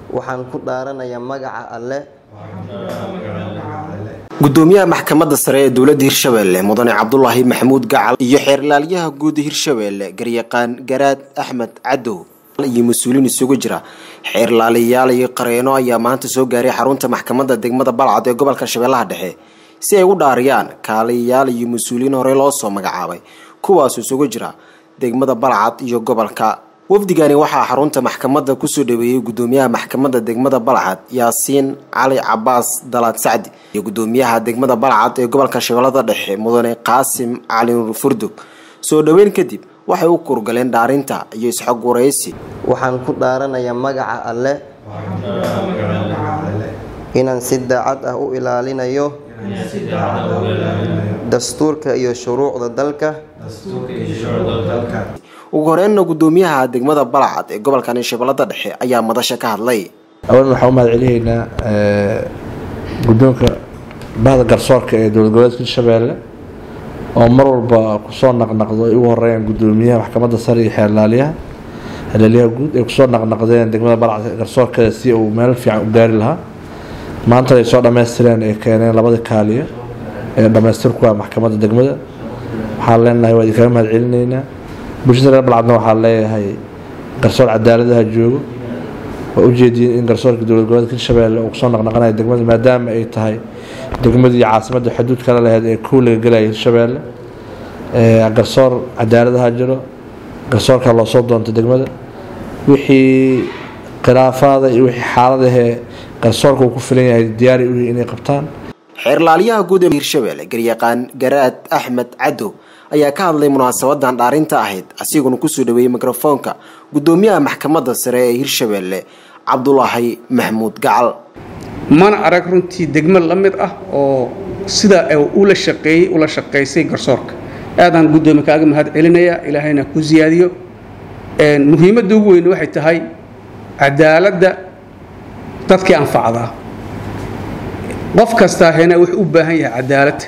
waxaan ku dhaaranayaa magaca alle gudoomiyaha maxkamadda sare ee dowladda hirshabeelle mudane cabdulaahi maxamuud gacal iyo xeerlaalyaha guud hirshabeelle garyaqaan garaad axmed cadow iyo mas-uuliin isugu jira xeerlaalayaal iyo qareeno ayaa maanta soo gaaray xarunta maxkamadda degmada balcad ee gobolka shabeellaha dhexe si ay u dhaariyaan kaaliyayaal iyo mas-uuliyiin hore loo soo magacaabay kuwaas isugu jira degmada balcad iyo gobolka wafdigani waxaa xarunta maxkamadda kusoo dhaweeyey gudoomiyaha maxkamadda degmada balcad yaasiin cali cabaas dalaad sacdi iyo gudoomiyaha degmada balcad ee gobolka shabeellada dhexe mudane qaasim cali nuur furdug soo dhoweyn kadib waxay u kurgaleen dhaarinta iyo isxog waraysi waxaan ku dhaaranayaa magaca alle inaan si daacad ah u ilaalinayo dastuurka iyo shuruucda dalka ugu horeynna gudoomiyaha degmada balcad ee gobolkan shabeellada dhexe ayaa madasha ka hadlay awalan waxaan u mahad celinaynaa guddoonka bahda garsoorka ee dowlad goboleedka hirshabeelle oo mar walba kusoo naqnaqdo ay ugu horeeyaan gudoomiyaha maxkamadda sare iyo xeerlaaliyaha xeerlaaliyaha guud ay kusoo naqnaqdeen degmada balcad garsoorkeeda si uu meel fiican u gaari lahaa maanta ay soo dhammaystireen ay keeneen labada kaaliya ee dhammaystir ku ah maxkamadda degmada waxaan leenahay waa idinkaga mahad celinaynaa bulshada reer balcadna waxaa leeyahay garsoor cadaaladaha joogo waa ujeediin in garsoorka dowlad goboleedka hirshabeelle uu kusoo naqnaqanayo degmada maadaama ay tahay degmadii caasimadda xuduud kala laheyd ee kow laga gelaya hirshabeelle garsoor cadaaladaha jiro garsoorka loo soo doonta degmada wixii khilaafaada iyo wixii xaaladahee garsoorka uu ku filan yahay diyaari u yihi inay qabtaan xeerlaaliyaha guud ee hirshabeelle garyaqaan garaad axmed cadow ayaa ka hadlay munaasabadan dhaarinta ahayd asiguna kusoo dhaweeyey mikrofoonka gudoomiyaha maxkamadda sare ee hirshabeelle cabdulaahi maxmuud gacal mana arag runtii degmo la mid ah oo sida ula shaqeeyey ula shaqaysay garsoorka aadaan guddoomi kaaga mahad celinayaa ilaahayna ku siyaadiyo muhiimadda ugu weyn waxay tahay cadaaladda dadkii anfacdaa qof kastaa hena wuxuu u baahan yahay cadaalad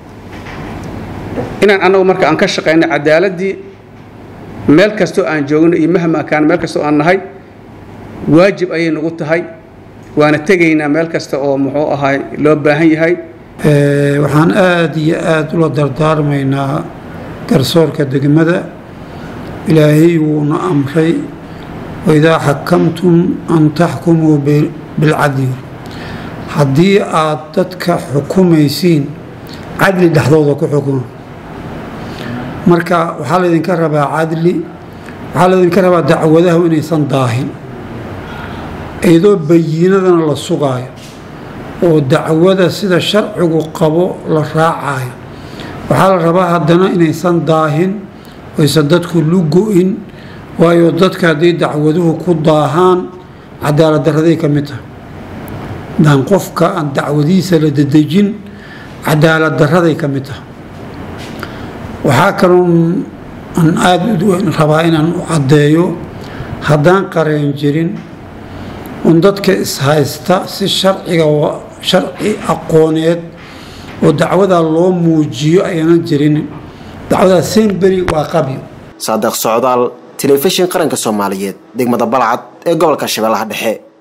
inaan annagu marka aan ka shaqayno cadaaladdii meel kastoo aan joogno iyo mahma kaan meel kastoo aan nahay waajib ayay nagu tahay waana tegaynaa meel kasta oo muxuu ahay loo baahan yahay waxaan aada iyo aada ula dardaarmaynaa garsoorka degmada ilaahay wuuna amray waidaa xakamtum an taxkumuu bilcadli haddii aad dadka xukumaysiin cadli dhexdooda ku xukuma marka waxaa laydinka rabaa cadli waxaa laydinka rabaa dacwadahu inaysan daahin iyadoo bayiinadana la sugaayo oo dacwada sida sharcigu qabo la raacayo waxaa la rabaa haddana inaysan daahin oysan dadku lugo-in waayo dadka hadday dacwaduhu ku daahaan cadaalad daraday ka mid tahay daan qofka aan dacwadihiisa la dedejin cadaalad daraday ka mid tahay waxaa kaloo aan aada rabaa inaan u caddeeyo haddaan qareen jirin un dadka ishaysta si sharciga sharci aqooneed oo dacwadaa loo muujiyo ayaanan jirin dacwadaa semberi waa qabyo saadiq socdaal telefishin qaranka soomaaliyeed degmada balcad ee gobolka shabeellaha dhexe